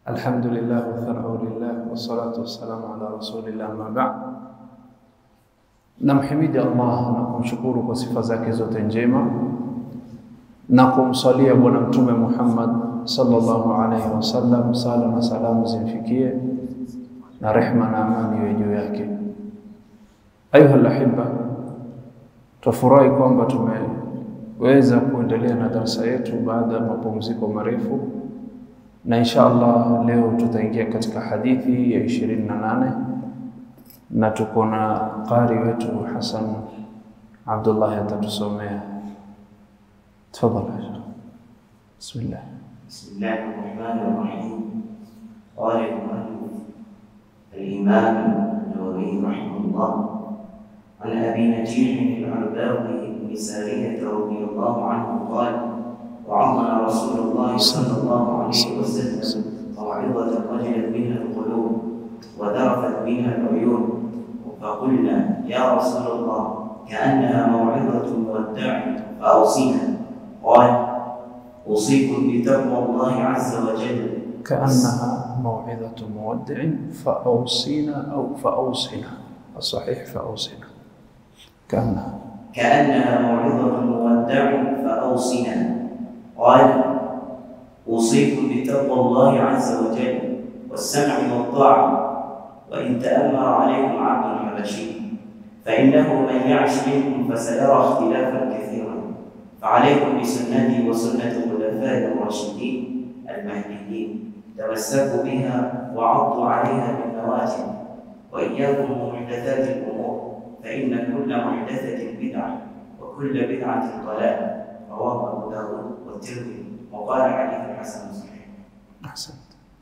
Alhamdulillah wathanau lillah wassalatu wassalamu ala rasulillah ma ba'd. Namhimidi Allah na kumshukuru kwa sifa zake zote njema na kumsalia Bwana Mtume Muhammad sallallahu alaihi wasallam, sala na salamu zimfikie na rehma na amani iwe juu yake. Ayuha alahibba, tufurahi kwamba tumeweza kuendelea na darasa yetu baada ya mapumziko marefu na insha Allah leo tutaingia katika hadithi ya ishirini na nane na tuko na qari wetu Hasan Abdullah atatusomea. Tafadhali. Bismillah. بسم الله الرحمن الرحيم قال المؤلف الإمام النووي رحمه الله عن أبي نجيح العرباوي بن سارية رضي الله عنه قال وعظنا رسول الله صلى الله عليه وسلم موعظة وجلت منها القلوب وذرفت منها العيون فقلنا يا رسول الله كأنها موعظة مودع فأوصينا قال أوصيكم بتقوى الله عز وجل كأنها موعظة مودع فأوصينا أو فأوصنا الصحيح فأوصنا كأنها كأنها موعظة مودع فأوصنا قال أوصيكم بتقوى الله عز وجل والسمع والطاعة وإن تأمر عليكم عبد حبشي فإنه من يعش منكم فسيرى اختلافا كثيرا فعليكم بسنتي وسنة الخلفاء الراشدين المهديين تمسكوا بها وعضوا عليها بالنواجذ وإياكم ومحدثات الأمور فإن كل محدثة بدعة وكل بدعة ضلالة رواه أبو داود والترمذي وقال حديث حسن صحيح Asante.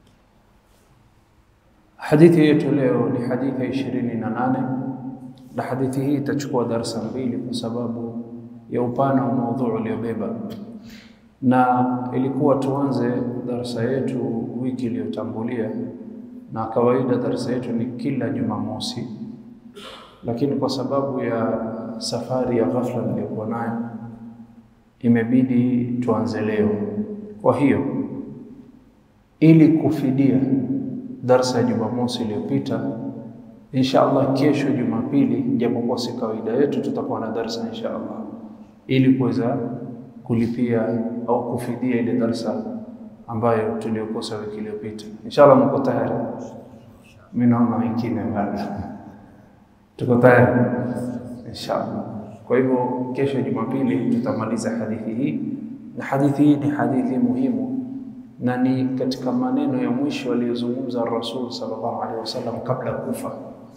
Hadithi yetu leo ni hadithi ya ishirini na nane na hadithi hii itachukua darasa mbili kwa sababu ya upana wa maudhui uliobeba, na ilikuwa tuanze darasa yetu wiki iliyotangulia, na kawaida darasa yetu ni kila Jumamosi, lakini kwa sababu ya safari ya ghafla niliyokuwa nayo imebidi tuanze leo. Kwa hiyo ili kufidia darsa ya Jumamosi iliyopita, insha Allah kesho Jumapili, japokuwa si kawaida yetu, tutakuwa na darsa insha Allah ili kuweza kulipia au kufidia ile darsa ambayo tuliyokosa wiki iliyopita. Insha Allah mko tayari? Mimi naona wengine bado tuko tayari insha Allah. Kwa hivyo kesho Jumapili tutamaliza hadithi hii, na hadithi hii ni hadithi muhimu na ni katika maneno ya mwisho aliyozungumza Rasul sallallahu alaihi wasallam kabla ya kufa,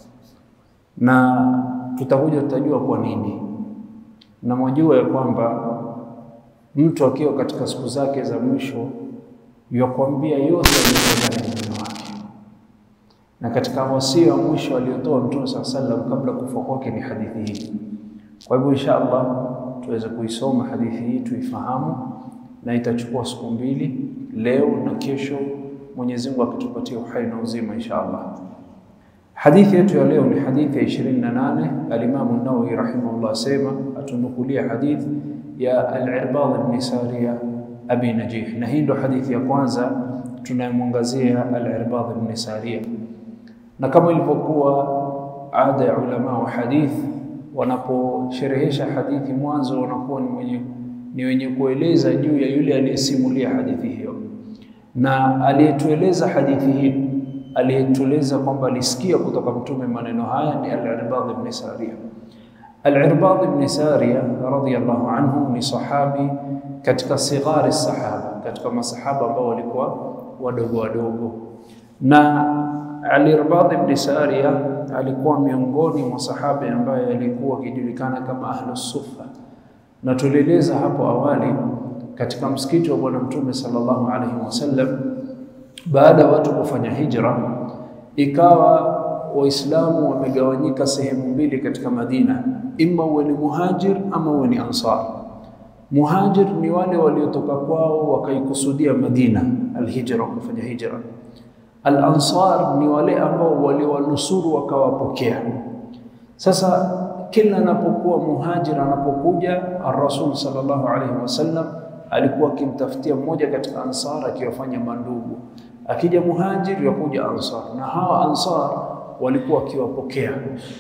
na tutakuja tutajua kwa nini, na mwajua ya kwamba mtu akiwa katika siku zake za mwisho yakwambia yote yaliyotoka ndani ya moyo wake, na katika wasia wa mwisho aliyotoa Mtume sallallahu alaihi wasallam kabla ya kufa kwake ni hadithi hii. Kwa hivyo insha Allah tuweze kuisoma hadithi hii tuifahamu, na itachukua siku mbili, leo na kesho, Mwenyezi Mungu akitupatia uhai na uzima insha Allah. Hadithi yetu ya leo ni hadithi ya 28. Alimamu Nawawi rahimahullah asema, atunukulia hadithi ya Al-Irbad ibn Sariya Abi Najih, na hii ndo hadithi ya kwanza tunayemwangazia Al-Irbad ibn Sariya, na kama ilivyokuwa ada ya ulama wa hadithi wanaposherehesha hadithi mwanzo wanakuwa ni mwenye ni wenye kueleza juu ya yule aliyesimulia hadithi hiyo, na aliyetueleza hadithi hii aliyetueleza kwamba alisikia kutoka Mtume maneno haya ni Al-Irbad ibn Sariya. Al-Irbad ibn Sariya radhiyallahu anhu ni sahabi katika sighari sahaba, katika masahaba ambao walikuwa wadogo wadogo, na Al-Irbad ibn Sariya alikuwa miongoni mwa sahaba ambaye alikuwa akijulikana kama Ahlus Suffa, na tulieleza hapo awali katika msikiti wa Bwana Mtume sallallahu alaihi wasallam, baada ya watu kufanya hijra, ikawa Waislamu wamegawanyika sehemu mbili katika Madina, imma uwe ni muhajir ama uwe ni ansar. Muhajir ni wale waliotoka kwao wakaikusudia Madina, alhijra, wakafanya hijra. Al-ansar ni wale ambao waliwanusuru wakawapokea. Sasa kila anapokuwa muhajir anapokuja ar-Rasul sallallahu alaihi wasallam alikuwa akimtafutia mmoja katika ansar akiwafanya mandugu, akija muhajir yakuja ansar, na hawa ansar walikuwa wakiwapokea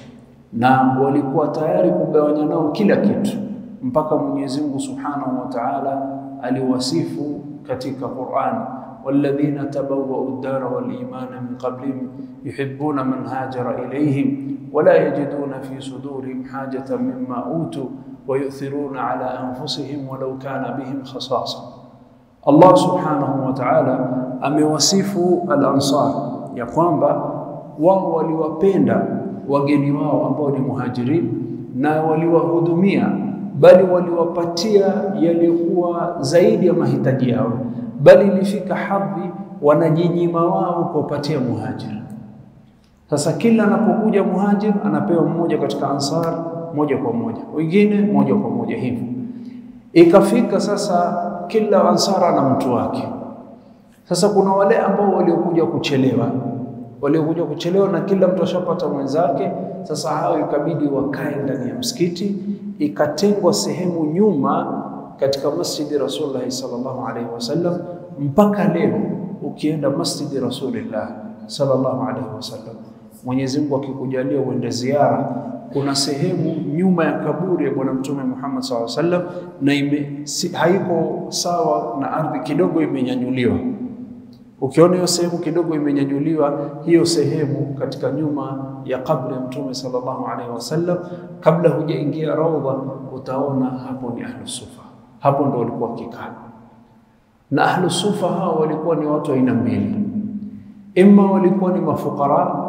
na walikuwa tayari kugawanya nao kila kitu, mpaka Mwenyezi Mungu Subhanahu wa Ta'ala aliwasifu katika Qur'an, walladhina tabawwa'u ad-dara wal imana min qablihim yuhibbuna man hajara ilayhim wala yajiduna fi sudurihim hajatan mimma utu wa yu'thiruna ala anfusihim walau kana bihim khasasa. Allah Subhanahu wa Ta'ala amewasifu al-ansar ya kwamba wao waliwapenda wageni wao ambao ni muhajirin na waliwahudumia, bali waliwapatia yaliyokuwa zaidi ya mahitaji yao, bali ilifika hadhi wanajinyima wao kuwapatia muhajir. Sasa kila anapokuja muhajir anapewa mmoja katika ansar moja kwa moja, wengine moja kwa moja hivyo. Ikafika sasa kila ansar ana mtu wake. Sasa kuna wale ambao waliokuja kuchelewa waliokuja kuchelewa na kila mtu ashapata mwenzake. Sasa hao ikabidi wakae ndani ya msikiti, ikatengwa sehemu nyuma katika masjidi Rasulullah sallallahu alaihi wasallam. Mpaka leo ukienda masjidi Rasulullah sallallahu alaihi wasallam, Mwenyezi Mungu akikujalia uende ziara, kuna sehemu nyuma ya kaburi ya Bwana Mtume Muhammad sallallahu alaihi wasallam, na ime, si, haiko sawa na ardhi, kidogo imenyanyuliwa Ukiona hiyo sehemu kidogo imenyanyuliwa, hiyo sehemu katika nyuma ya kabri ya Mtume sallallahu alaihi wasallam, kabla hujaingia raudha, utaona hapo ni ahlu sufa. Hapo ndo walikuwa wakikaa, na ahlu sufa hao walikuwa ni watu aina mbili, imma walikuwa ni mafukara,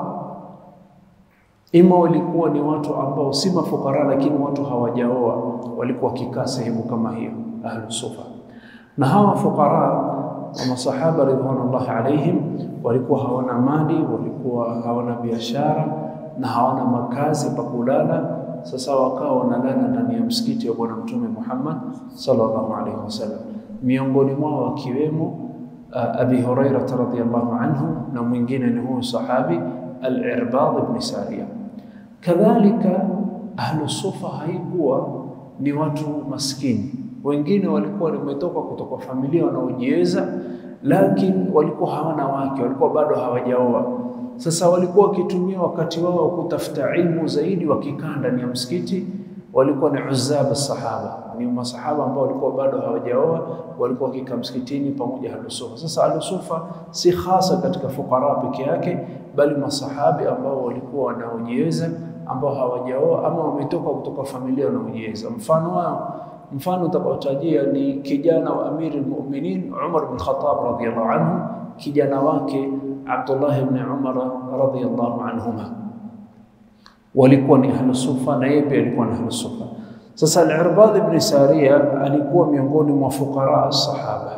imma walikuwa ni watu ambao si mafukara, lakini watu hawajaoa, walikuwa wakikaa sehemu kama hiyo, ahlu sufa. Na hawa fukara wa masahaba ridwanullahi alaihim walikuwa hawana mali, walikuwa hawana biashara na hawana makazi pa kulala. Sasa wakawa wanalala ndani ya msikiti wa Bwana Mtume Muhammad sallallahu alaihi wasallam, miongoni mwao wakiwemo uh, Abi Huraira radhiyallahu anhu na mwingine ni huyu sahabi Al-Irbad ibn Sariya. Kadhalika ahlu sufa haikuwa ni watu maskini wengine walikuwa wametoka kutoka familia wanaojiweza, lakini walikuwa hawana wake, walikuwa bado hawajaoa. Sasa walikuwa wakitumia wakati wao wa kutafuta ilmu zaidi wakikaa ndani ya msikiti. Walikuwa ni uzab sahaba, ni masahaba ambao walikuwa bado hawajaoa, walikuwa wakikaa msikitini pamoja ahlusufa. Sasa ahlusufa si hasa katika fukara peke yake, bali masahabi ambao walikuwa wanaojiweza, ambao hawajaoa ama wametoka kutoka familia wanaojiweza. Mfano wao mfano utakaotajia ni kijana wa Amiri al-Mu'minin Umar bin Khattab radhiyallahu anhu, kijana wake Abdullah ibn Umar radhiyallahu anhuma walikuwa ni ahlu sufa, na yeye pia alikuwa ni ahlu sufa. Sasa al-Irbad ibn Sariya alikuwa miongoni mwa fuqara as-sahaba,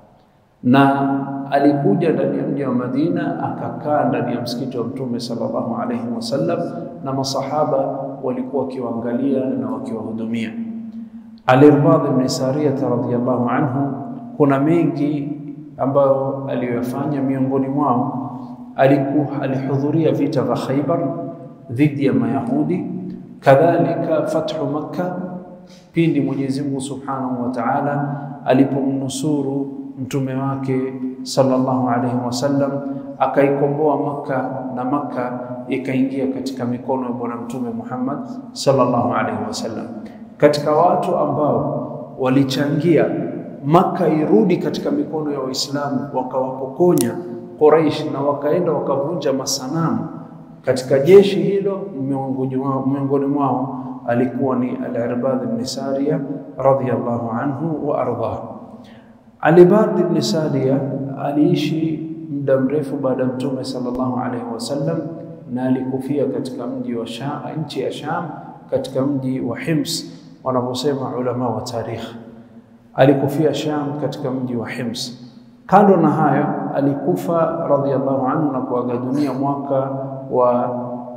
na alikuja ndani ya mji wa Madina akakaa ndani ya msikiti wa Mtume sallallahu alayhi wasallam, na masahaba walikuwa wakiwaangalia na wakiwahudumia. Al-Irbad ibn Sariyah radhiyallahu anhu, kuna mengi ambayo aliyoyafanya. Miongoni mwao alikuwa alihudhuria vita vya Khaybar dhidi ya Mayahudi, kadhalika fathu Makka, pindi Mwenyezi Mungu Subhanahu wa Ta'ala alipomnusuru mtume wake sallallahu alayhi wasallam, akaikomboa Makka na Makka ikaingia katika mikono ya Bwana Mtume Muhammad sallallahu alayhi wasallam katika watu ambao walichangia Maka irudi katika mikono ya Waislamu, wakawapokonya Quraish na wakaenda wakavunja masanamu katika jeshi hilo. Miongoni mwao alikuwa ni Al-Irbad ibn Sariya radhiyallahu anhu wa ardhah. Al-Irbad ibn Sariya aliishi muda mrefu baada ya Mtume sallallahu alaihi wasallam na alikufia katika mji wa Sham, nchi ya Sham, katika mji wa Hims wanavyosema ulama wa tarikh, alikufia Sham katika mji wa Hims. Kando na hayo, alikufa radhiyallahu anhu na kuaga dunia mwaka wa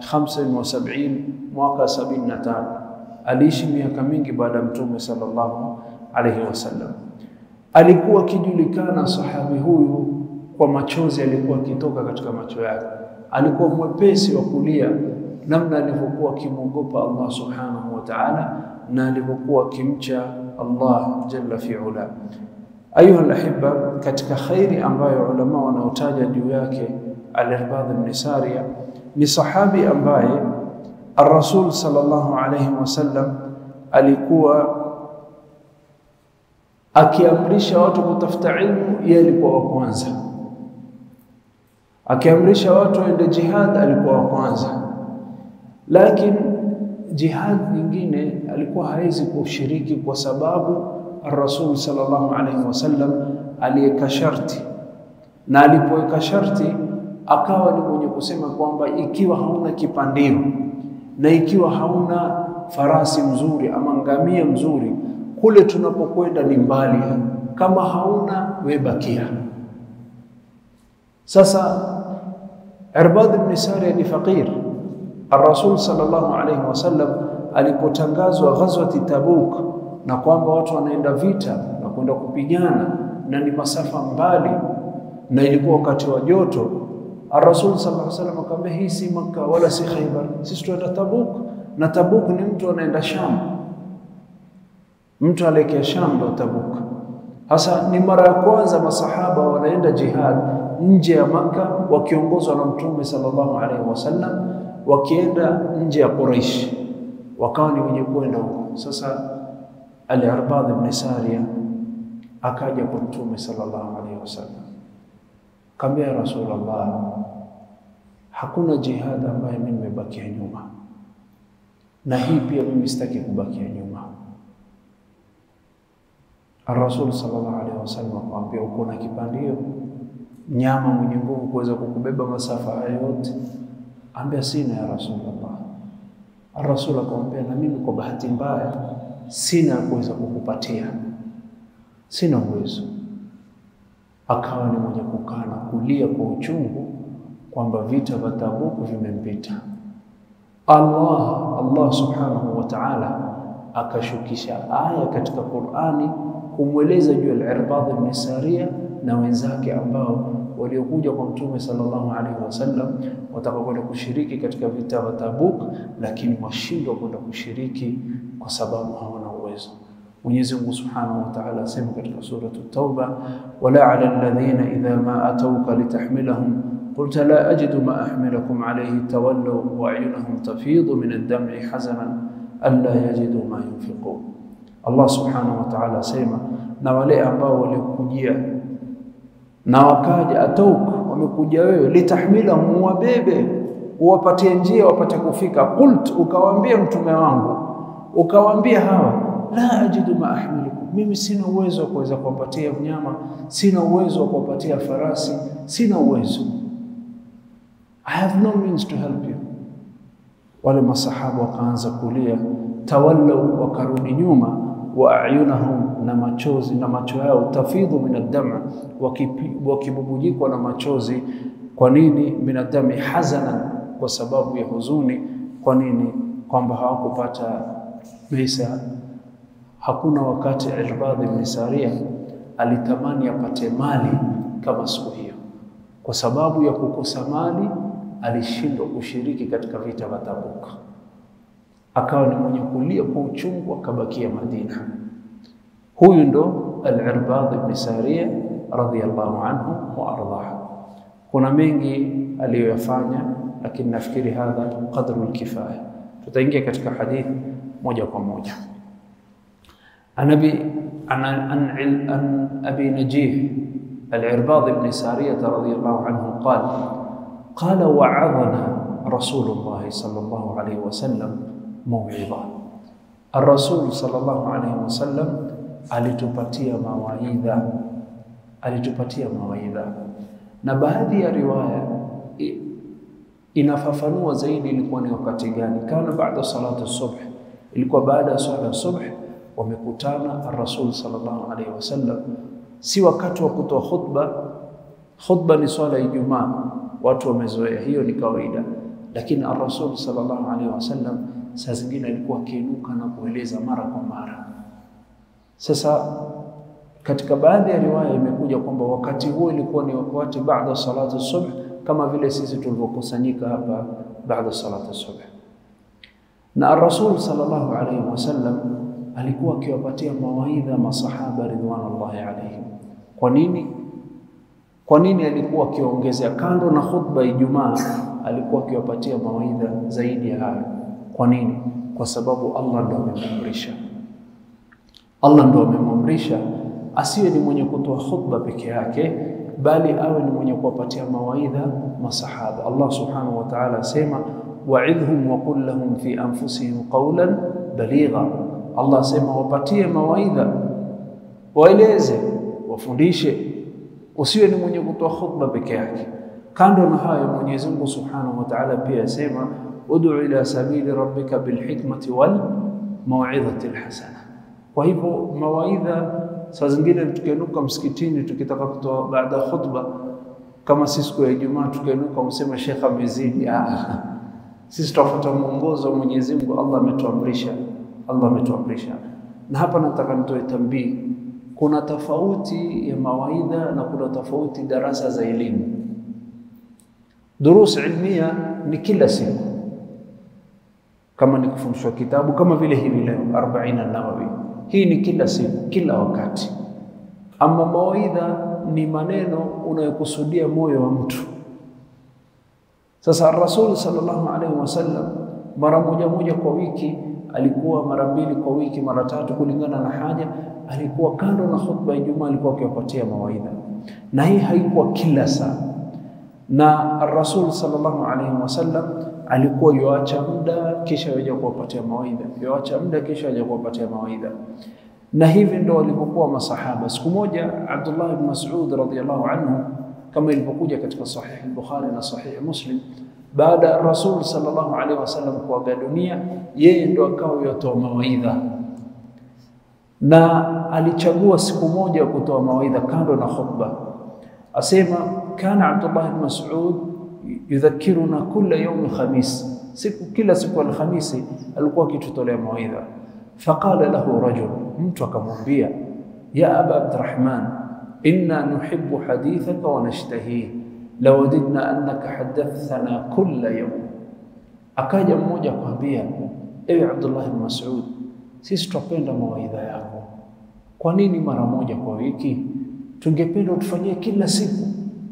75 mwaka 75. Aliishi miaka mingi baada ya Mtume sallallahu alayhi wasallam. Alikuwa akijulikana sahabi huyu kwa machozi alikuwa akitoka katika macho yake, alikuwa mwepesi wa kulia, namna alivyokuwa akimwogopa Allah subhanahu wa ta'ala na alivyokuwa akimcha Allah jalla fi'ala. Ayuha alahibba, katika khairi ambayo ulama wanaotaja juu yake Al-Irbadh ibn Sariya ni sahabi ambaye Ar-Rasul sallallahu alayhi wasallam alikuwa akiamrisha watu kutafuta ilmu, yeye alikuwa wa kwanza. Akiamrisha watu waende jihad, alikuwa wa kwanza. Lakini jihad nyingine alikuwa hawezi kushiriki kwa sababu Ar-Rasul sallallahu alayhi wasallam aliweka sharti, na alipoweka sharti akawa ni mwenye kusema kwamba ikiwa hauna kipandio na ikiwa hauna farasi mzuri ama ngamia mzuri, kule tunapokwenda ni mbali, kama hauna we bakia. Sasa Irbad ibn Sariya ni faqir. Ar-Rasul sallallahu alayhi wasallam alipotangazwa ghazwati Tabuk na kwamba watu wanaenda vita na kwenda kupigana na ni masafa mbali na ilikuwa wakati wa joto, Ar-Rasul sallallahu alayhi wasallam akamwambia, hii si Makka wala si Khaybar, sisi tunaenda Tabuk, na Tabuk ni mtu anaenda Sham, mtu alekea Sham ndo Tabuk. Hasa ni mara ya kwanza masahaba wanaenda jihad nje ya Makka wakiongozwa na Mtume sallallahu alaihi wasallam, wakienda nje ya Quraish, wakawa ni wenye kwenda huko. Sasa Al-Irbadh ibn Sariya akaja kwa Mtume sallallahu alaihi wasallam, kaambia ya Rasulullah, hakuna jihad ambayo mimi nimebakia nyuma, na hii pia mimi sitaki kubakia nyuma. Ar-Rasul sallallahu alaihi wasallam akamwambia, uko na kipandio nyama mwenye nguvu kuweza kukubeba masafa haya yote? Ambia sina ya Rasulullah. Ar-Rasul akamwambia, na mimi kwa bahati mbaya sina kuweza kukupatia, sina uwezo. Akawa ni mwenye kukaa na kulia kwa uchungu kwamba vita vya Tabuku vimempita. Allah Allah subhanahu wa ta'ala akashukisha aya katika Qur'ani kumweleza juu ya Al-Irbadh ibn Sariya na wenzake ambao waliokuja kwa Mtume sallallahu alaihi wasallam watakakwenda kushiriki katika vita vya Tabuk, lakini washindwa kwenda kushiriki kwa sababu hawana uwezo. Mwenyezi Mungu Subhanahu wa Ta'ala asema katika suratu Tauba, wala ala alladhina idha ma atawka litahmilahum qulta la ajidu ma ahmilakum alayhi tawallaw wa a'yunuhum tafidu min ad-dam'i hazanan alla yajidu ma yunfiqun. Allah Subhanahu wa Ta'ala asema, na wale ambao walikujia na wakaja atauk, wamekuja wewe, litahmilahum, wabebe uwapatie njia wapate kufika. Qult, ukawaambia mtume wangu, ukawaambia hawa la ajidu ma ahmilukum, mimi sina uwezo wa kuweza kuwapatia mnyama, sina uwezo wa kuwapatia farasi, sina uwezo. I have no means to help you. Wale masahaba wakaanza kulia, tawallau, wakarudi nyuma, wa ayunahum, na machozi na macho yao, tafidhu min ad-dam, wakibubujikwa na machozi. Kwa nini? min ad-dami hazanan, kwa sababu ya huzuni. Kwa nini? Kwamba hawakupata pesa Hakuna wakati Irbadh ibn Sariya alitamani apate mali kama siku hiyo. Kwa sababu ya kukosa mali, alishindwa kushiriki katika vita vya Tabuk, akawa ni mwenye kulia kwa uchungu, akabakia Madina. Huyu ndo Al-Irbadh ibn Sariya radhiyallahu anhu wa ardhah. Kuna mengi aliyoyafanya, lakini nafikiri hadha qadru al-kifaya. Tutaingia katika hadithi moja kwa moja. عن أبي عن عن عن أبي نجيح العرباض بن سارية رضي الله عنه قال قال وعظنا رسول الله صلى الله عليه وسلم موعظة الرسول صلى الله عليه وسلم alitupatia mawaidha alitupatia mawaidha na baadhi ya riwaya inafafanua zaidi ilikuwa ni wakati gani kana baada salatu subh ilikuwa baada ya swala subh wamekutana ar-Rasul sallallahu alaihi wasallam, si wakati wa kutoa khutba. Khutba ni swala ya Ijumaa, watu wamezoea, hiyo ni kawaida. Lakini ar-Rasul sallallahu alaihi wasallam saa zingine alikuwa akiinuka na kueleza mara kwa mara. Sasa katika baadhi ya riwaya imekuja kwamba wakati huo ilikuwa ni wakati baada salatu subh, kama vile sisi tulivyokusanyika hapa baada salatu subh, na ar-Rasul sallallahu alaihi wasallam alikuwa akiwapatia mawaidha masahaba ridwanullahi alaihim. Kwa nini? Kwa nini alikuwa akiongezea kando na khutba Ijumaa, alikuwa akiwapatia mawaidha zaidi ya hayo? Kwa nini? Kwa sababu Allah ndo amemwamrisha. Allah ndo amemwamrisha asiwe ni mwenye kutoa khutba peke yake, bali awe ni mwenye kuwapatia mawaidha masahaba. Allah subhanahu wa ta'ala asema wa'idhhum wa qul lahum fi anfusihim qawlan baligha. Allah asema wapatie mawaidha, waeleze, wafundishe, usiwe ni mwenye kutoa khutba peke yake. Kando na hayo, Mwenyezi Mungu subhanahu wa ta'ala pia asema ud'u ila sabili rabbika bilhikmati wal mau'izati alhasana. Kwa hivyo mawaidha saa zingine tukiinuka msikitini tukitaka kutoa baada ya khutba, kama si siku ya Ijumaa, tukiinuka msema shekha amezidi. Ah, sisi tutafuata mwongozo wa Mwenyezi Mungu. Allah ametuamrisha, Allah ametuamrisha. Na hapa nataka nitoe tambii, kuna tofauti ya mawaidha na kuna tofauti darasa za elimu. Durus ilmia ni kila siku, kama ni kufundishwa kitabu kama vile hivi leo 40 Nawawi hii ni kila siku, kila wakati. Ama mawaidha ni maneno unayokusudia moyo wa mtu. Sasa Rasul sallallahu alaihi wasallam mara moja moja kwa wiki, alikuwa mara mbili kwa wiki, mara tatu, kulingana na haja. Alikuwa kando na khutba ya Ijumaa, alikuwa akiwapatia mawaidha, na hii haikuwa kila saa. Na Rasul sallallahu alaihi wasallam alikuwa yoacha muda kisha yaja kuwapatia mawaidha, yoacha muda kisha yaja kuwapatia mawaidha. Na hivi ndo walivyokuwa masahaba. Siku moja Abdullah ibn Mas'ud radhiyallahu anhu, kama ilivyokuja katika Sahih al-Bukhari na Sahih Muslim, baada ya Rasul sallallahu alaihi wasallam kuaga dunia, yeye ndo akawa yotoa mawaidha, na alichagua siku moja kutoa mawaidha kando na khutba. Asema kana Abdullah ibn Mas'ud yudhakiruna kula yaumi khamis, siku kila siku Alhamisi alikuwa akitutolea mawaidha. Faqala lahu rajul, mtu akamwambia, ya aba Abdurrahman, inna nuhibbu hadithaka wa nashtahihi lawadidna annaka hadathana kulla yawm. Akaja mmoja akamwambia, ewe Abdullah ibn Mas'ud, sisi twapenda mawaidha yako, kwa nini mara moja kwa wiki? Tungependa utufanyie kila siku.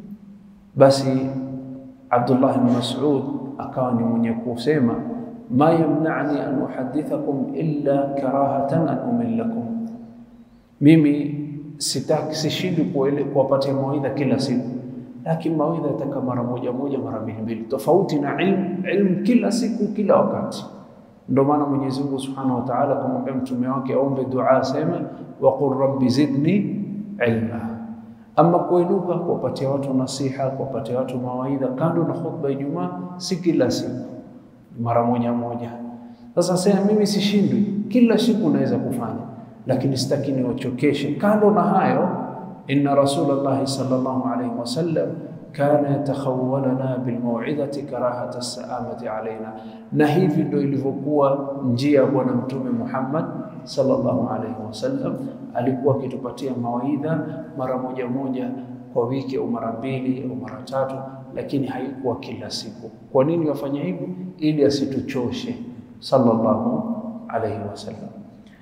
Basi Abdullah ibn Mas'ud akawa ni mwenye kusema ma yamna'ni an uhadithakum illa karahatan an umillakum, mimi sitaki sishindi kuwapatia mawaidha kila siku, lakini mawaidha yataka mara moja moja mara mbili mbili, tofauti na ilmu ilmu kila siku kila wakati. Ndio maana Mwenyezi Mungu Subhanahu wa Ta'ala kumwambia mtume wake aombe dua, aseme waqul rabbi zidni ilma ama kuinuka kuwapatia watu nasiha, kuwapatia watu mawaidha kando na khutba ya Ijumaa, si kila siku, mara moja moja. Sasa sema mimi sishindwi, kila siku naweza kufanya, lakini sitaki niwachokeshe. Kando na hayo, inna Rasulullah sallallahu alaihi wasallam kana yatakhawwalana bilmau'idhati karahata as-sa'amati alaina, na hivi ndio ilivyokuwa njia ya Bwana Mtume Muhammad sallallahu alaihi wasallam alikuwa akitupatia mawaidha mara moja moja kwa wiki au mara mbili au mara tatu, lakini haikuwa kila siku. Kwa nini wafanya hivyo? Ili asituchoshe sallallahu alaihi wasallam.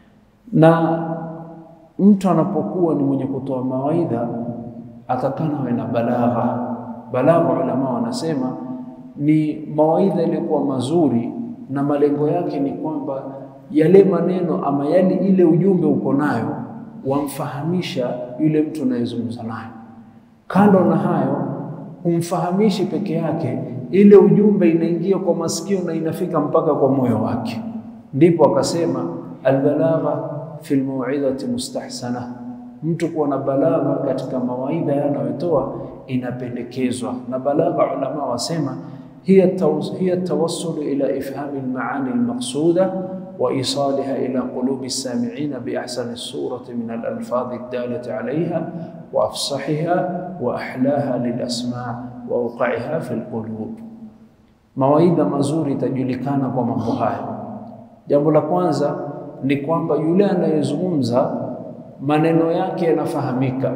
Na mtu anapokuwa ni mwenye kutoa mawaidha atakana awe na balagha. Balagha, ulama wanasema ni mawaidha yaliyokuwa mazuri na malengo yake ni kwamba yale maneno ama yale ile ujumbe uko nayo wamfahamisha yule mtu anayezungumza naye. Kando na hayo, humfahamishi peke yake, ile ujumbe inaingia kwa masikio na inafika mpaka kwa moyo wake. Ndipo akasema albalagha fi lmauidhati mustahsana, mtu kuwa na balagha katika mawaidha yanayotoa inapendekezwa. Na balagha ulama wasema hiya tawassulu ila ifhami lmaani lmaqsuda وإيصالها إلى قلوب السامعين بأحسن الصورة من الألفاظ الدالة عليها وأفصحها وأحلاها للأسماع وأوقعها في القلوب. Mawaidha mazuri itajulikana kwa mambo haya. Jambo la kwanza ni kwamba yule anayezungumza maneno yake yanafahamika.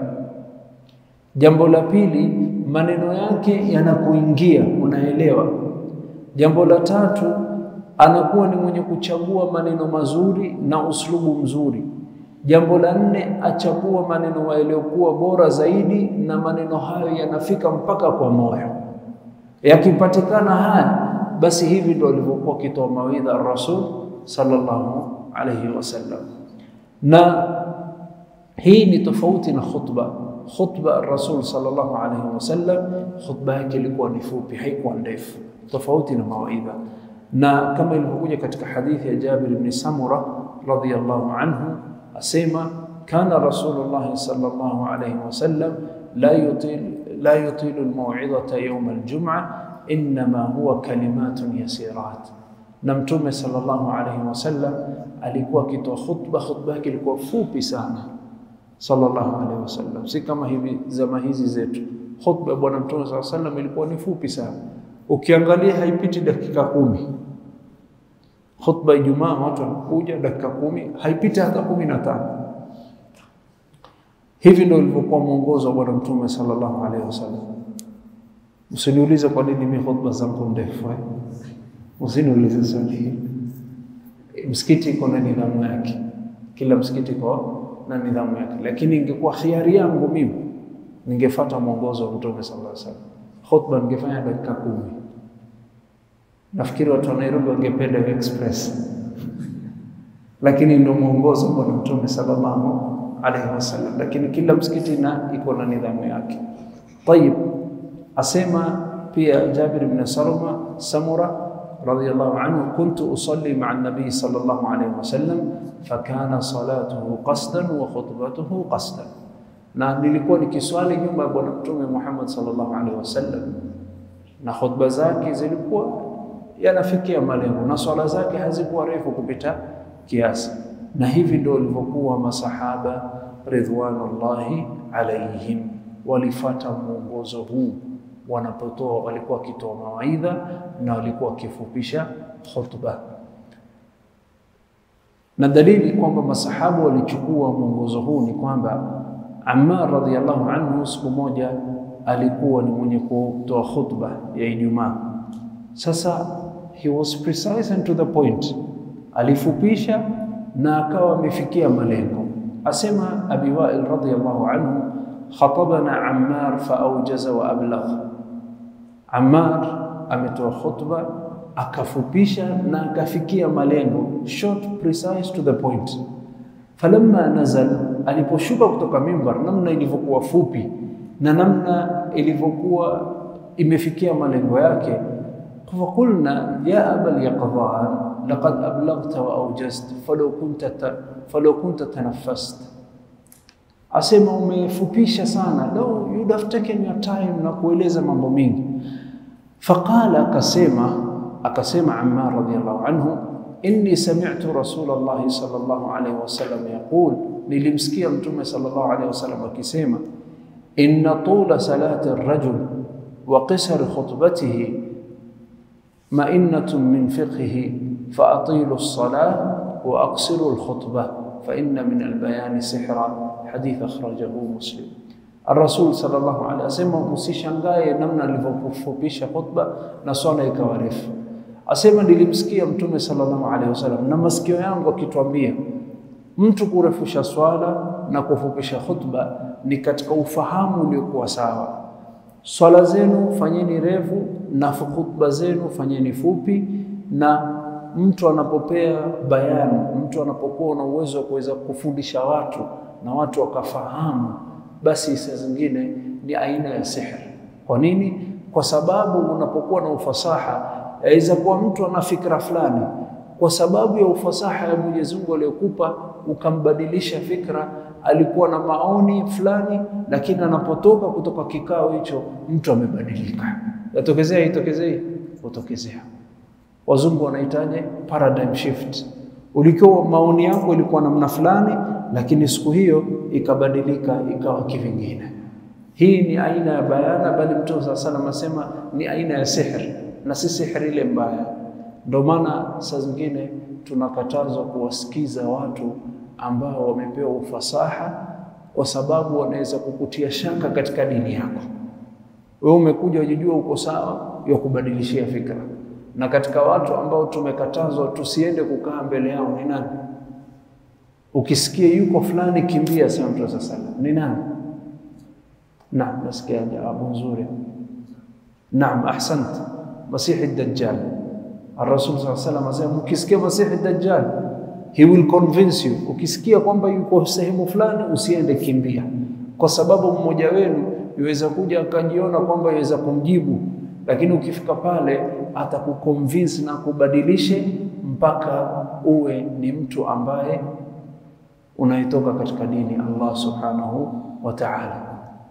Jambo la pili, maneno yake yanakuingia, unaelewa. Jambo la tatu anakuwa ni mwenye kuchagua maneno mazuri na uslubu mzuri. Jambo la nne, achagua maneno yaliyokuwa bora zaidi, na maneno hayo yanafika mpaka kwa moyo. Yakipatikana haya, basi hivi ndio alivyokuwa akitoa mawaidha Rasul sallallahu alayhi wasallam. Na hii ni tofauti na khutba. Khutba Rasul sallallahu alayhi wasallam, khutba yake ilikuwa ni fupi, haikuwa ndefu, tofauti na mawaidha. Na kama ilivyokuja katika hadithi ya Jabir ibn Samura radhiyallahu anhu asema kana Rasulullah sallallahu alayhi wasallam la yutil la yutilu almaw'idhata yawm aljum'a inma huwa kalimatun yasirat. Na Mtume sallallahu alayhi wasallam alikuwa akitoa khutba, khutba yake ilikuwa fupi sana sallallahu alayhi wasallam, si kama hivi zama hizi zetu. Khutba bwana Mtume sallallahu alayhi wasallam ilikuwa ni fupi sana, ukiangalia haipiti dakika kumi. Khutba Ijumaa watu wanakuja dakika kumi, haipiti hata kumi na tano. Hivi ndio ilivyokuwa mwongozo wa Bwana Mtume sallallahu alaihi wasallam. Usiniulize kwa nini mimi khutba zangu ndefu eh? Usiniulize swali hili. Msikiti iko na nidhamu yake, kila msikiti iko na nidhamu yake, lakini ingekuwa khiari yangu mimi ningefuata mwongozo wa Mtume sallallahu alaihi wasallam, khutba ningefanya dakika kumi. Nafikiri watu wa Nairobi wangependa express, lakini ndio mwongozo wa Bwana Mtume sallallahu alaihi wasallam, lakini kila msikiti na iko na nidhamu yake. Tayib, asema pia Jabir ibn Salama Samura radhiyallahu anhu, kuntu usalli ma'a an-nabi sallallahu alaihi wasallam fakana salatuhu qasdan wa khutbatuhu qasdan, na nilikuwa nikiswali nyuma ya Bwana Mtume Muhammad sallallahu alaihi wasallam na khutba zake zilikuwa yanafikia malengo na swala zake hazikuwa refu kupita kiasi, na hivi ndio walivyokuwa masahaba ridwanullahi alaihim, walifata mwongozo huu wanapotoa, walikuwa wakitoa mawaidha na walikuwa wakifupisha khutba, na dalili kwamba masahaba walichukua mwongozo huu ni kwamba Ammar radhiyallahu anhu siku moja alikuwa ni mwenye kutoa khutba ya Ijumaa. Sasa he was precise and to the point, alifupisha na akawa amefikia malengo. Asema Abi Wail radhiyallahu anhu, khatabana Ammar faaujaza wa ablagh. Ammar ametoa khutba akafupisha na akafikia malengo, short, precise, to the point. Falamma nazal, aliposhuka kutoka mimbar, namna ilivyokuwa fupi na namna ilivyokuwa imefikia malengo yake فقلنا يا أبا اليقظان لقد أبلغت وأوجزت فلو كنت فلو كنت تنفست asema umefupisha sana no, you'd have taken your time na kueleza mambo mingi faqala akasema akasema Ammar radhiyallahu anhu inni sami'tu Rasulullah sallallahu alayhi wasallam yaqul nilimsikia mtume sallallahu alayhi wasallam akisema inna tula salati ar-rajul wa qisar khutbatihi مئنة من فقهه فأطيلوا الصلاة وأقصروا الخطبة فإن من البيان سحرا حديث أخرجه مسلم الرسول صلى الله عليه وسلم msishangae namna alivyofupisha khutba na swala ikawa refu. Asema nilimsikia Mtume sallallahu alaihi wasallam na masikio yangu akituambia mtu kurefusha swala na kufupisha khutba ni katika ufahamu uliokuwa sawa. Swala zenu fanyeni refu na khutba zenu fanyeni fupi, na mtu anapopea bayani, mtu anapokuwa na uwezo wa kuweza kufundisha watu na watu wakafahamu, basi saa zingine ni aina ya sihri. Kwa nini? Kwa sababu unapokuwa na ufasaha, yaweza kuwa mtu ana fikra fulani, kwa sababu ya ufasaha ya Mwenyezi Mungu aliyokupa ukambadilisha fikra. Alikuwa na maoni fulani, lakini anapotoka kutoka kikao hicho mtu amebadilika. Yatokezea itokezei, utokezea. Wazungu wanahitaji paradigm shift. Ulikuwa maoni yako ilikuwa namna fulani, lakini siku hiyo ikabadilika ikawa kivingine. Hii ni aina ya bayana, bali Mtume saa salam asema ni aina ya sihri, na si sihri ile mbaya. Ndio maana saa zingine tunakatazwa kuwasikiza watu ambao wamepewa ufasaha, kwa sababu wanaweza kukutia shaka katika dini yako. Wewe umekuja ujijua uko sawa, ya kubadilishia fikra. Na katika watu ambao tumekatazwa tusiende kukaa mbele yao ni nani? Ukisikia yuko fulani, kimbia, sema Mtume sallallahu alaihi wasallam. Ni nani? Naam, nasikia jawabu nzuri. Naam, ahsant. Masihi Dajjal. Ar-Rasul sallallahu alaihi wasallam asema ukisikia Masihi Dajjal he will convince you. Ukisikia kwamba yuko sehemu fulani, usiende, kimbia, kwa sababu mmoja wenu yuweza kuja akajiona kwamba yuweza kumjibu, lakini ukifika pale atakuconvince na kubadilishe mpaka uwe ni mtu ambaye unayetoka katika dini Allah subhanahu wa ta'ala.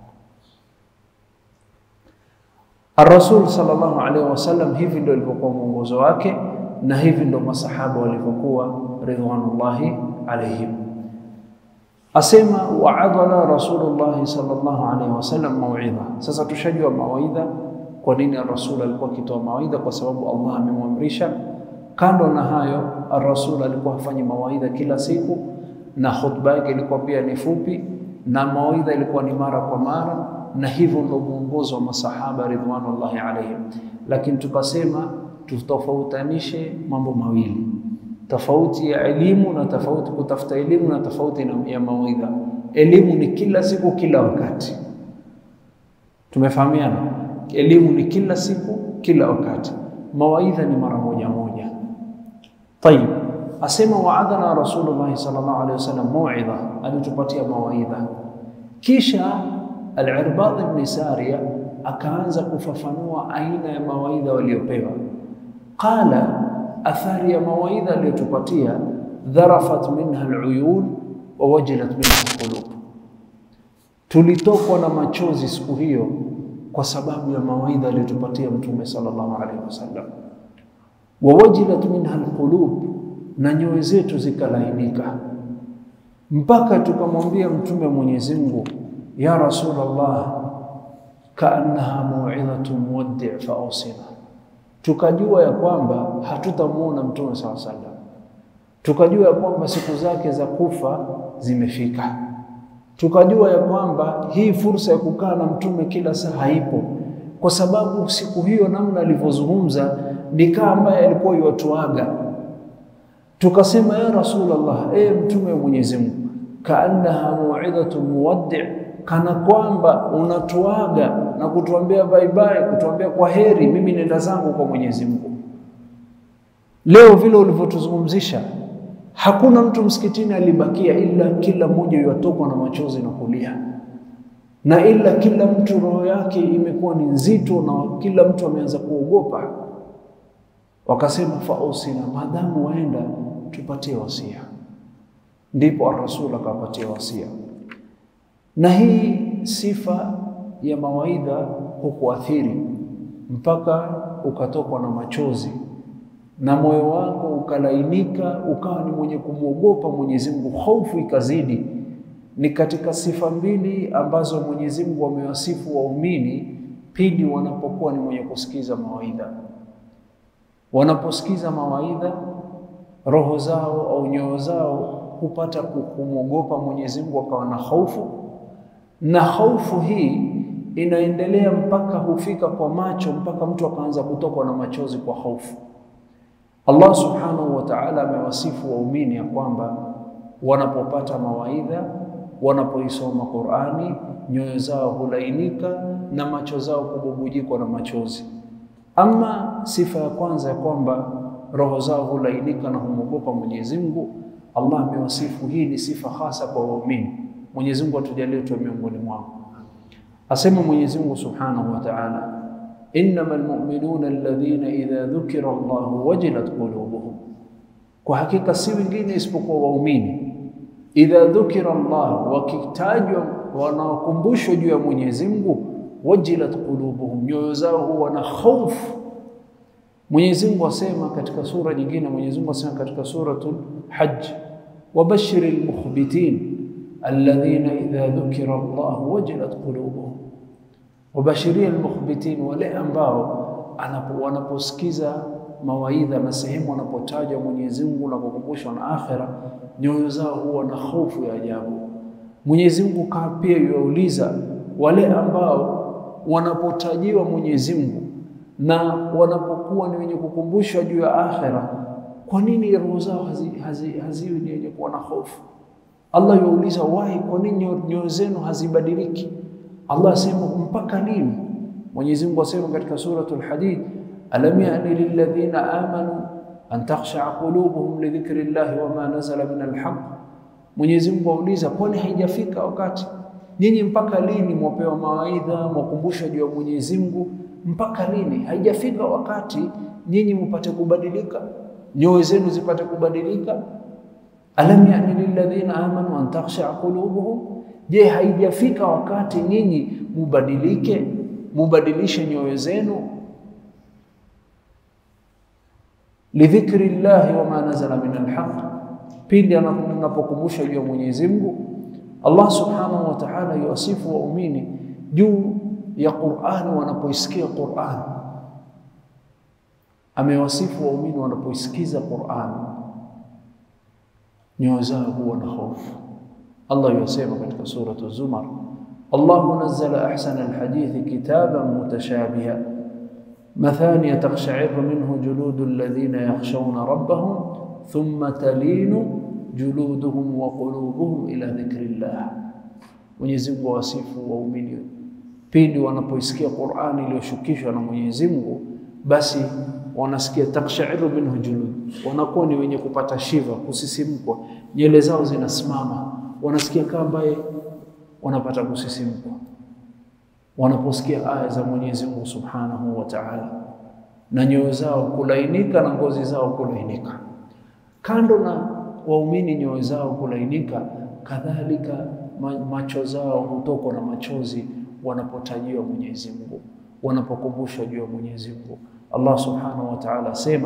Ar-Rasul sallallahu alaihi wasallam, hivi ndio ilivyokuwa mwongozo wake na hivi ndio masahaba walivyokuwa ridwanullahi alaihim. Asema waadhala Rasulullah sallallahu alaihi wasallam mauidha. Sasa tushajua mawaidha, kwa nini ar-Rasul alikuwa akitoa mawaidha? Kwa sababu Allah amemwamrisha. Kando na hayo, ar-Rasul alikuwa hafanyi mawaidha kila siku, na khutba yake ilikuwa pia ni fupi, na mawaidha ilikuwa ni mara kwa mara, na hivyo ndio mwongozo wa masahaba ridwanullahi alaihim. Lakini tukasema tutofautanishe mambo mawili tofauti ya elimu na tofauti kutafuta elimu na tofauti ya mawaidha. Elimu ni kila siku kila wakati, tumefahamiana. Elimu ni kila siku kila wakati, mawaidha ni mara moja moja. Tayib, asema waadhana Rasulullah sallallahu alaihi wasallam mauidha, alitupatia mawaidha. Kisha Al-Irbad ibn Sariya akaanza kufafanua aina ya mawaidha waliopewa. Qala athari ya mawaidha aliyotupatia, dharafat minha aluyun wa wajilat minha alqulub, tulitokwa na machozi siku hiyo kwa sababu ya mawaidha aliyotupatia Mtume sallallahu alaihi wasallam. Wa wajilat minha alqulub, na nyoyo zetu zikalainika mpaka tukamwambia Mtume Mwenyezi Mungu, ya Rasulullah, kaannaha mauidhatu muwaddi fa ausina tukajua ya kwamba hatutamwona Mtume saw sallam, tukajua ya kwamba siku zake za kufa zimefika, tukajua ya kwamba hii fursa ya kukaa na Mtume kila saa haipo, kwa sababu siku hiyo namna alivyozungumza ni kama ambaye alikuwa yuwatuaga. Tukasema ya Rasulullah, e Mtume wa Mwenyezi Mungu, kaannaha mauidhatu muwaddi kana kwamba unatuaga na kutuambia bye bye, kutuambia kwa heri, mimi nenda zangu kwa Mwenyezi Mungu. Leo vile ulivyotuzungumzisha, hakuna mtu msikitini alibakia, ila kila mmoja yatokwa na machozi na kulia, na ila kila mtu roho yake imekuwa ni nzito, na kila mtu ameanza kuogopa. Wakasema fausina, maadamu waenda, tupatie wasia. Ndipo ar-Rasul akapatia wasia na hii sifa ya mawaidha hukuathiri mpaka ukatokwa na machozi na moyo wako ukalainika, ukawa ni mwenye kumwogopa Mwenyezi Mungu, hofu ikazidi. Ni katika sifa mbili ambazo Mwenyezi Mungu amewasifu waumini pindi wanapokuwa ni mwenye kusikiza mawaidha. Wanaposikiza mawaidha, roho zao au nyoyo zao hupata kumwogopa Mwenyezi Mungu, wakawa na hofu na hofu hii inaendelea mpaka hufika kwa macho, mpaka mtu akaanza kutokwa na machozi kwa hofu. Allah subhanahu wa ta'ala amewasifu waumini ya kwamba wanapopata mawaidha, wanapoisoma Qur'ani, nyoyo zao hulainika na macho zao kububujikwa na machozi. Ama sifa ya kwanza ya kwamba roho zao hulainika na humwogopa Mwenyezi Mungu, Allah amewasifu hii ni sifa hasa kwa waumini. Mwenyezi Mungu atujalie tuwe miongoni mwao. Asema Mwenyezi Mungu Subhanahu wa Ta'ala, innamal mu'minuna alladhina idha dhukira Allahu wajilat qulubuhum, kwa hakika si wengine isipokuwa waumini. Idha dhukira Allah, wakitajwa wanaokumbushwa juu ya Mwenyezi Mungu, wajilat qulubuhum, nyoyo zao huwa na hofu. Mwenyezi Mungu asema katika sura nyingine, Mwenyezi Mungu asema katika suratul Hajj, wabashiril mukhbitin alladhina idha dhukira Allah wajilat qulubuhum, wabashiria almukhbitin, wale ambao wanaposikiza mawaidha na sehemu wanapotajwa Mwenyezi Mungu na kukumbushwa na akhira, nyoyo zao huwa na hofu ya ajabu. Mwenyezi Mungu kaa pia yuauliza wale ambao wanapotajiwa Mwenyezi Mungu na wanapokuwa ni wenye kukumbushwa juu ya akhira, kwa nini roho zao haziwi hazi, hazi ni wenye kuwa na hofu? Allah yuuliza wahi, kwa nini nyoyo zenu hazibadiliki? Allah asema mpaka lini? Mwenyezi Mungu asema katika suratul Hadid, alam yani lilladhina amanu an takhshaa qulubuhum lidhikri llahi wama nazala min alhaq. Mwenyezi Mungu auliza, kwani haijafika wakati nyinyi mpaka lini mwapewa mawaidha mwakumbushwa juu ya Mwenyezi Mungu? Mpaka lini? Haijafika wakati nyinyi mpate kubadilika, nyoyo zenu zipate kubadilika? alam yani lilladhina amanu an takhshaa qulubuhum, je, haijafika wakati nyinyi mubadilike, mubadilishe nyoyo zenu lidhikri llahi wama nazala min alhaq, pindi anapokumbusha juu ya Mwenyezi Mungu. Allah subhanahu wa ta'ala yuwasifu waumini juu ya Qur'an wanapoisikia Qur'an, amewasifu waumini wanapoisikiza Qur'an nyoyo zao huwa na hofu. Allah yasema katika suratu Zumar, Allahu nazzala ahsana alhadithi kitaban mutashabiha mathaniya taqsha'irru minhu juludu alladhina yakhshawna rabbahum thumma talinu juluduhum wa qulubuhum ila dhikrillah. Mwenyezi Mungu wasifu waumini pindi wanapoisikia Qur'ani iliyoshukishwa na Mwenyezi Mungu, basi wanasikia takshairu minhu julud, wanakuwa ni wenye kupata shiva, kusisimkwa, nywele zao zinasimama, wanasikia kama ambaye wanapata kusisimkwa wanaposikia aya za Mwenyezi Mungu Subhanahu wa Ta'ala, na nyoyo zao kulainika na ngozi zao kulainika. Kando na waumini nyoyo zao kulainika, kadhalika macho zao hutokwa na machozi wanapotajiwa Mwenyezi Mungu, wanapokumbushwa juu ya Mwenyezi Mungu. Allah subhanahu wa ta'ala asema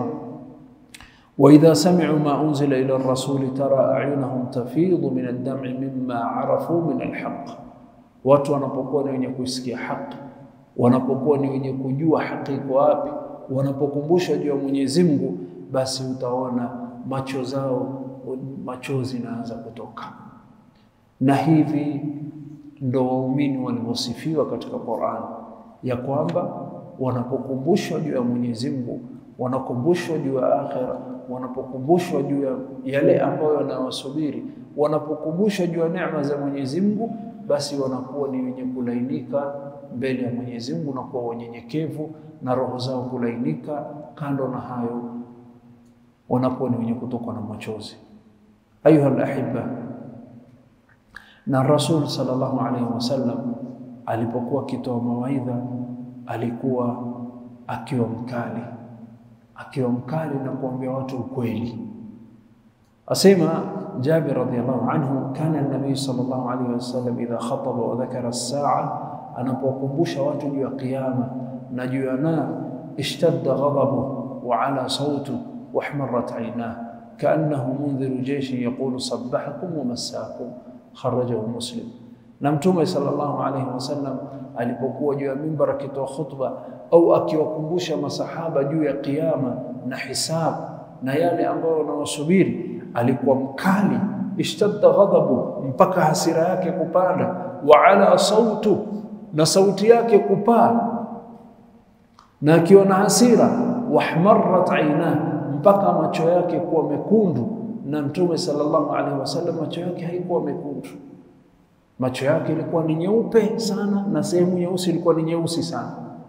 wa idha sami'u ma unzila ila ar-rasuli tara a'yunahum tafidhu min ad-dam'i mimma arafu min al-haqq, watu wanapokuwa ni wenye kuisikia haki, wanapokuwa ni wenye kujua haki iko wapi, wanapokumbushwa juu ya Mwenyezi Mungu, basi utaona macho zao machozi naanza kutoka. Na hivi ndo waumini walivyosifiwa katika Qur'an ya kwamba wanapokumbushwa juu ya Mwenyezi Mungu, wanakumbushwa juu ya akhira, wanapokumbushwa juu ya yale ambayo yanawasubiri, wanapokumbushwa juu ya neema za Mwenyezi Mungu, basi wanakuwa ni wenye kulainika mbele ya Mwenyezi Mungu na kuwa wanyenyekevu na roho zao kulainika. Kando na hayo, wanakuwa ni wenye kutokwa na machozi. Ayuha alahibba, na Rasul sallallahu alaihi wasallam alipokuwa akitoa mawaidha alikuwa akiwa mkali, akiwa mkali na kuambia watu ukweli. Asema Jabir radhiyallahu anhu, kana nabii sallallahu alaihi wasallam idha khataba wa dhakara as-saa, anapokumbusha watu juu ya kiyama na juu ya nar, ishtadda ghadabu wa ala sautu wa ihmarrat aynah kaannahu mundhiru jeishin yaqulu sabbahakum wa massakum, kharajahu Muslim. Na Mtume sallallahu alaihi wasallam alipokuwa juu ya mimbar akitoa khutba au akiwakumbusha masahaba juu ya kiyama na hisabu na yale ambayo wanawasubiri, alikuwa mkali, ishtadda ghadabu, mpaka hasira yake kupanda, wa ala sautu, na sauti yake kupaa, na akiwa na hasira, wahmarrat aina, mpaka macho yake kuwa mekundu. Na Mtume sallallahu alaihi wasallam macho yake haikuwa mekundu macho yake ilikuwa ni nyeupe sana na sehemu nyeusi ilikuwa ni nyeusi sana.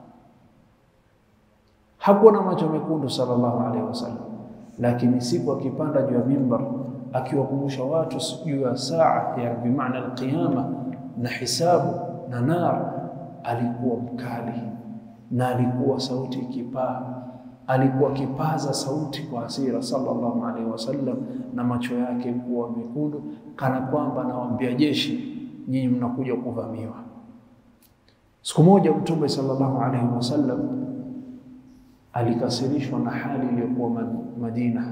Hakuwa na macho mekundu sallallahu alaihi wasallam, lakini siku akipanda juu ya mimbar akiwakumbusha watu juu ya saa ya bimaana alqiyama na hisabu na nar, alikuwa mkali na alikuwa sauti ikipaa, alikuwa akipaza sauti kwa hasira sallallahu alaihi wasallam, na macho yake kuwa mekundu, kana kwamba anawaambia jeshi nyinyi mnakuja kuvamiwa. Siku moja Mtume sallallahu alaihi wasallam alikasirishwa na hali iliyokuwa Madina,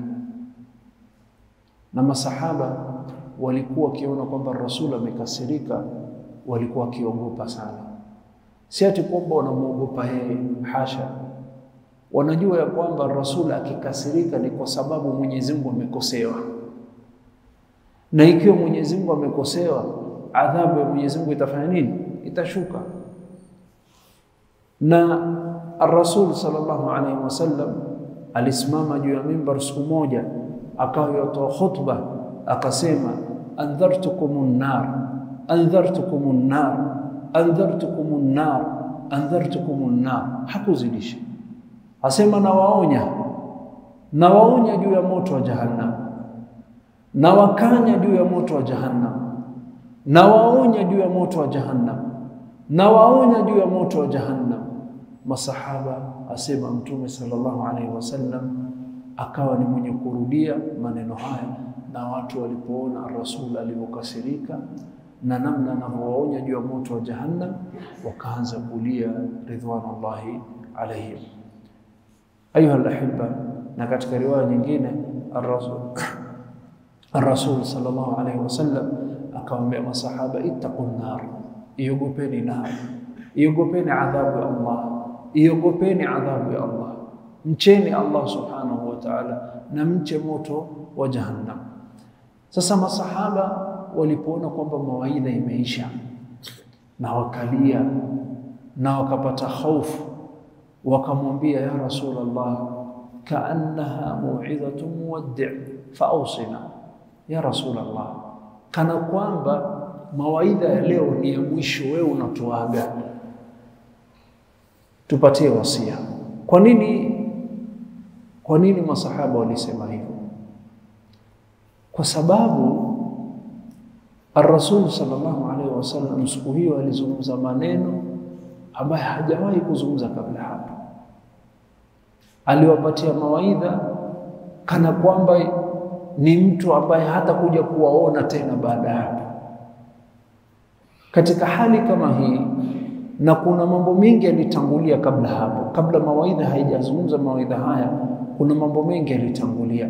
na masahaba walikuwa wakiona kwamba Rasul amekasirika, walikuwa wakiogopa sana. Si ati kwamba wanamwogopa yeye, hasha. Wanajua ya kwamba Rasul akikasirika ni kwa sababu Mwenyezi Mungu amekosewa, na ikiwa Mwenyezi Mungu amekosewa adhabu ya Mwenyezi Mungu itafanya nini? Itashuka. Na Ar-Rasul sallallahu alaihi wasallam alisimama juu ya mimbar siku moja, akawa yotoa khutba akasema, andhartukumun nar andhartukumun nar andhartukumun nar andhartukumun nar. Hakuzidisha, asema nawaonya, nawaonya juu ya moto wa Jahannam, nawakanya juu ya moto wa Jahannam, nawaonya juu ya moto wa Jahannam, nawaonya juu ya moto wa Jahannam. Masahaba asema Mtume sallallahu alaihi wasallam akawa ni mwenye kurudia maneno haya, na watu walipoona Rasul alivyokasirika na namna anavyowaonya juu ya moto wa Jahannam, wakaanza kulia ridwanullahi alaihim. Ayuha alahibba, na katika riwaya nyingine ar-Rasul ar-Rasul sallallahu alaihi wasallam akawaambia masahaba, ittaqun nar, iogopeni nar, iogopeni adhabu ya Allah, iogopeni adhabu ya Allah, mcheni Allah subhanahu wa ta'ala, na mche moto wa Jahannam. Sasa masahaba walipoona kwamba mawaidha imeisha na wakalia na wakapata hofu, wakamwambia ya Rasulullah, kaannaha mauidhatu muwaddi fa ausina ya Rasulullah, kana kwamba mawaidha ya leo ni ya mwisho, wewe unatuaga, tupatie wasia. Kwa nini? Kwa nini masahaba walisema hivyo? Kwa sababu Ar-Rasul sallallahu alaihi wasallam siku hiyo alizungumza maneno ambayo hajawahi kuzungumza kabla hapo. Aliwapatia mawaidha kana kwamba ni mtu ambaye hata kuja kuwaona tena baada ya hapo. Katika hali kama hii, na kuna mambo mengi yalitangulia kabla hapo, kabla mawaidha haijazungumza mawaidha haya, kuna mambo mengi yalitangulia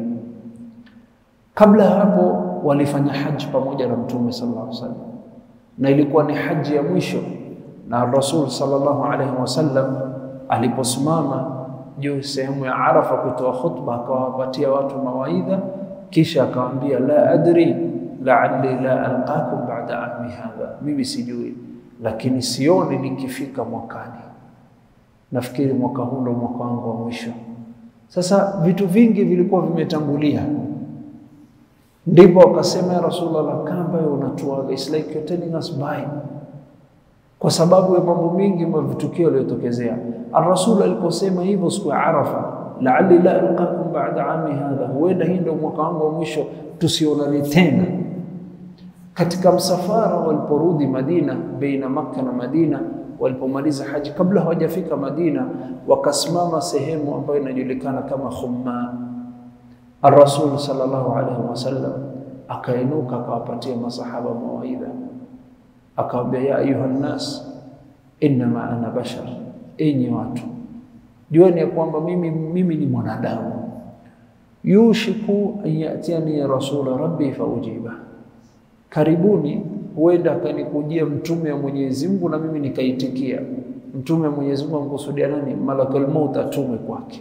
kabla hapo walifanya haji pamoja na Mtume sallallahu alaihi wasallam, na ilikuwa ni haji ya mwisho. Na Rasul sallallahu alaihi wasallam aliposimama juu sehemu ya Arafa kutoa khutba, akawapatia watu mawaidha, kisha akawaambia, la adri la'alli la alqakum ba'da ami hadha, mimi sijui, lakini sioni nikifika mwakani. Nafikiri mwaka huu ndo mwaka wangu wa mwisho. Sasa vitu vingi vilikuwa vimetangulia ndipo wakasema ya Rasulullah, kamba unatuaga, it's like you're telling us bye, kwa sababu ya mambo mengi mavitukio yaliyotokezea. Ar-Rasul aliposema hivyo siku ya Arafa, la'alli la alqakum ba'da ami hadha, huenda hii ndio mwaka wangu wa mwisho, tusionane tena. Katika msafara waliporudi Madina, baina Makka na Madina, walipomaliza haji, kabla hawajafika Madina, wakasimama sehemu ambayo inajulikana kama Khumma Ar-Rasul sallallahu alaihi wasallam akainuka akawapatia masahaba mawaidha, akawaambia ya ayuha nnas innama ana bashar, enyi watu jueni ya kwamba mimi, mimi ni mwanadamu. Yushiku an yatiani rasula rabbi faujiba, karibuni huenda akanikujia mtume wa Mwenyezi Mungu na mimi nikaitikia. Mtume wa Mwenyezi Mungu amkusudia nani? Malakul maut atume kwake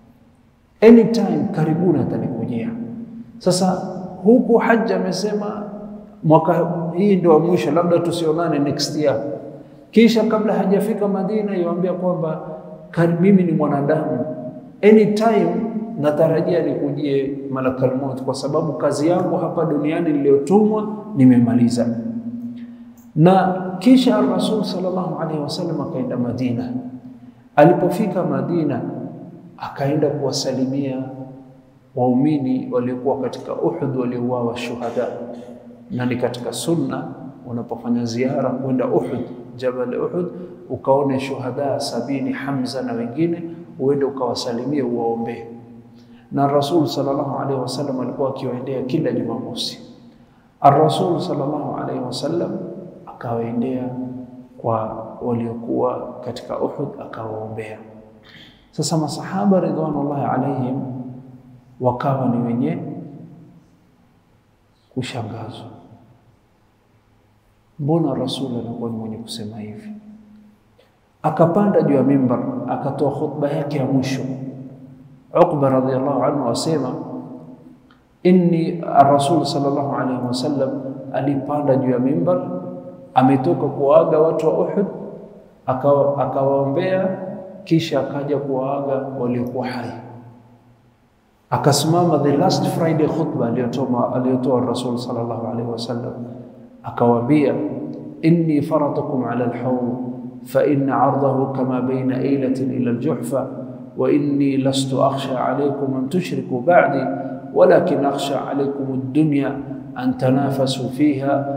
anytime karibuni atanikujia. Sasa huku haji amesema mwaka hii ndio mwisho, labda tusionane next year. Kisha kabla hajafika Madina iwaambia kwamba mimi ni mwanadamu, anytime natarajia nikujie malakal maut, kwa sababu kazi yangu hapa duniani niliyotumwa nimemaliza. Na kisha Rasul sallallahu alaihi wasallam akaenda Madina. Alipofika Madina akaenda kuwasalimia waumini waliokuwa katika Uhud waliouawa shuhada, na ni katika sunna unapofanya ziara kwenda Uhud, Jabal Uhud, ukaone shuhada sabini, Hamza na wengine, uende ukawasalimie, uwaombee. Na Rasul sallallahu alaihi wasallam alikuwa akiwaendea kila Jumamosi. Ar-Rasul sallallahu alaihi wasallam akawaendea kwa waliokuwa katika Uhud akawaombea. Sasa masahaba ridwanullahi alaihim wakawa ni wenye kushangazwa, mbona Rasul anakuwa ni mwenye kusema hivi? Akapanda juu ya mimbar akatoa khutba yake ya mwisho. Uqba radhiyallahu anhu asema inni ar-Rasul sallallahu alaihi wasallam alipanda juu ya mimbar, ametoka kuaga watu wa Uhud, akawaombea kisha akaja kuwaaga waliokuwa hai. Akasimama the last Friday khutba aliyotoa aliyotoa Rasul sallallahu alaihi wasallam, akawaambia inni faratukum ala alhawd fa inna ardahu kama baina ailatin ila aljuhfa wa inni lastu akhsha alaykum an tushriku ba'di walakin akhsha alaykum ad-dunya an tanafasu fiha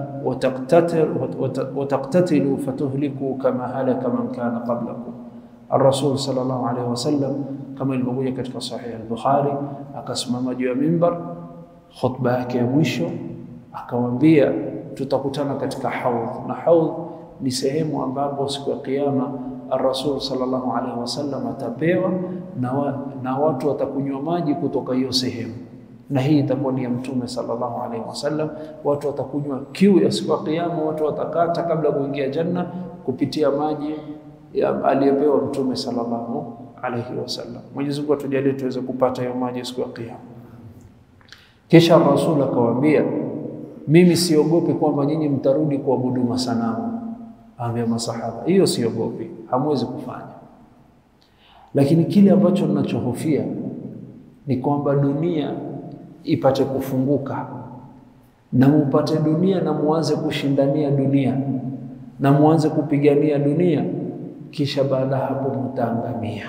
وتقتتلوا فتهلكوا كما هلك من كان قبلكم الرسول صلى الله عليه وسلم kama ilivyokuja katika sahihi al-Bukhari akasimama juu ya mimbar khutba yake ya mwisho akawaambia tutakutana katika haudh na haudh ni sehemu ambapo siku ya kiyama ar-Rasul sallallahu alaihi wasallam atapewa na, wa, na watu watakunywa maji kutoka hiyo sehemu na hii itakuwa ni ya Mtume sallallahu alaihi wasallam. Watu watakunywa kiu ya siku ya Kiyama, watu watakata kabla kuingia janna kupitia maji aliyopewa Mtume sallallahu alaihi wasallam. Mwenyezi Mungu atujalie tuweze kupata hiyo maji siku ya Kiyama. Kisha Rasul akawaambia, mimi siogopi kwamba nyinyi mtarudi kuabudu masanamu. Aambia masahaba, hiyo siogopi, hamwezi kufanya, lakini kile ambacho ninachohofia ni kwamba dunia ipate kufunguka na mupate dunia na muanze kushindania dunia na muanze kupigania dunia, kisha baada hapo mutaangamia.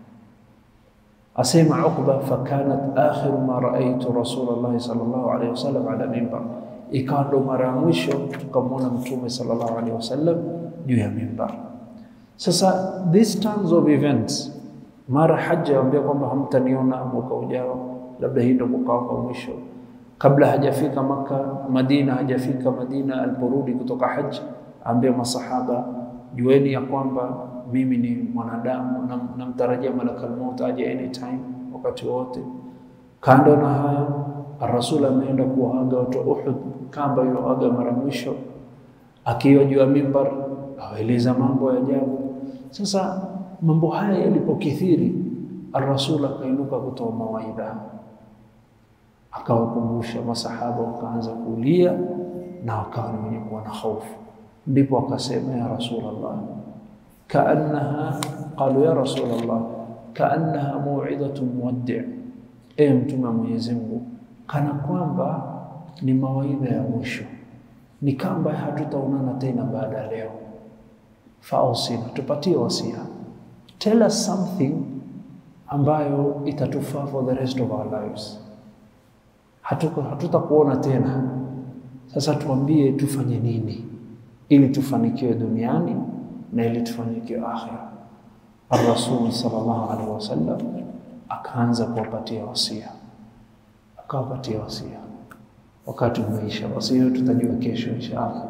Asema Uqba, fakanat akhiru ma raaitu Rasulullah sallallahu alaihi wasallam ala mimbar, ikawa ndo mara ya mwisho tukamwona Mtume sallallahu alaihi wasallam juu ya mimbar. Sasa these turns of events, mara haja ambia kwamba hamtaniona mwaka ujao labda hii ndio mwaka wa mwisho kabla hajafika Maka, Madina, hajafika Madina, aliporudi kutoka haji, ambia masahaba, jueni ya kwamba mimi ni mwanadamu, namtarajia malakal maut aje anytime, wakati wote. Kando na haya, Rasul ameenda kuwaaga watu wa Uhud, kamba iliyoaga mara mwisho, akiwa juu ya mimbar awaeleza mambo ya ajabu. Sasa mambo haya yalipokithiri, Rasul akainuka kutoa mawaidha akawakumbusha masahaba, wakaanza kulia na wakawa ni wenye kuwa na hofu. Ndipo akasema ya Rasulullah, kaannaha qalu ya Rasulullah, kaannaha mauidhatu muwaddi, e mtume wa Mwenyezi Mungu, kana kwamba ni mawaidha ya mwisho, ni kamba hatutaonana tena baada ya leo. Fausina, tupatie wasia, tell us something ambayo itatufaa for the rest of our lives hatutakuona tena. Sasa tuambie tufanye nini ili tufanikiwe duniani na ili tufanikiwe akhira. Ar-Rasul sallallahu alaihi wasallam akaanza kuwapatia wasia, akawapatia wasia. Wakati umeisha, wasia tutajua kesho inshallah.